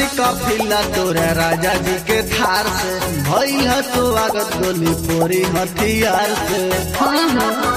देखनी कफिला तोरा राजा जी के थार से भइल ह तो आगत गोली पोरी हथियार से हाँ हाँ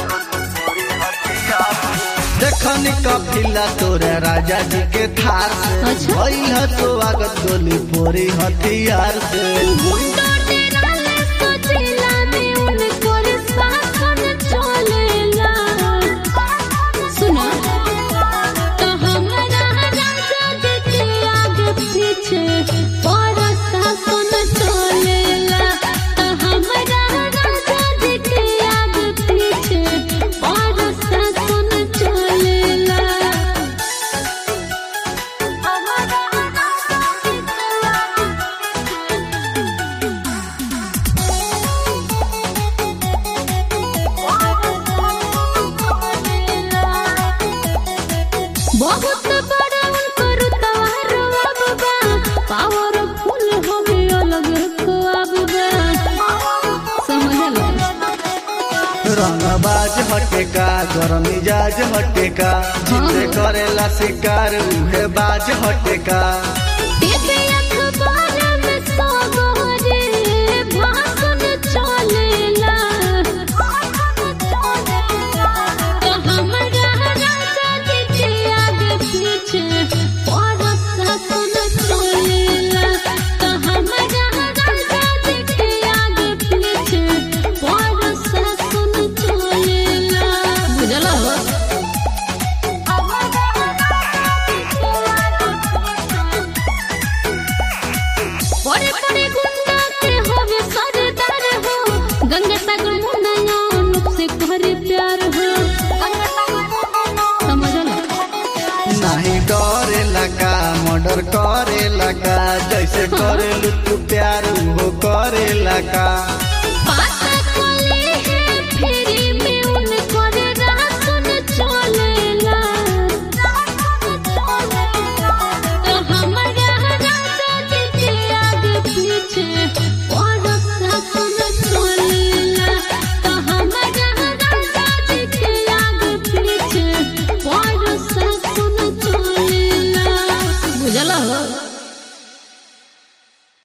देखनी कफिला तोरा राजा जी के थार से अच्छा। भइल ह तो आगत गोली पोरी हथियार से मुंडो टेराले सोचेला में उनको शासन चलेला सुना तो हमारा राजा जी के आगे पीछे बड़ा शासन चलेला तो हमारा राजा जी के आगे पीछे बड़ा शासन चलेला बहुत बड़ा उनकर तवार बाबा पावरफुल हमें अलग ख्वाब बा समझल रंगबाज हटेका गरम मिजाज हटेका जिसे करेला शिकार उहे बाज हटेका टीवी अखबार में सगरे भाषण चलेला तो हमारा राजा जी के आगे पीछे बड़ा शासन चलेला तो हमारा राजा जी के आगे पीछे बड़ा शासन चलेला बुझल हो बड़े बड़े गुंडा के होवे सरदार हो गंगा सागर मुन्ना से करे प्यार हो समझल नहीं डरेला का मर्डर करेला का जैसे करेलू तू प्यार वो करेला का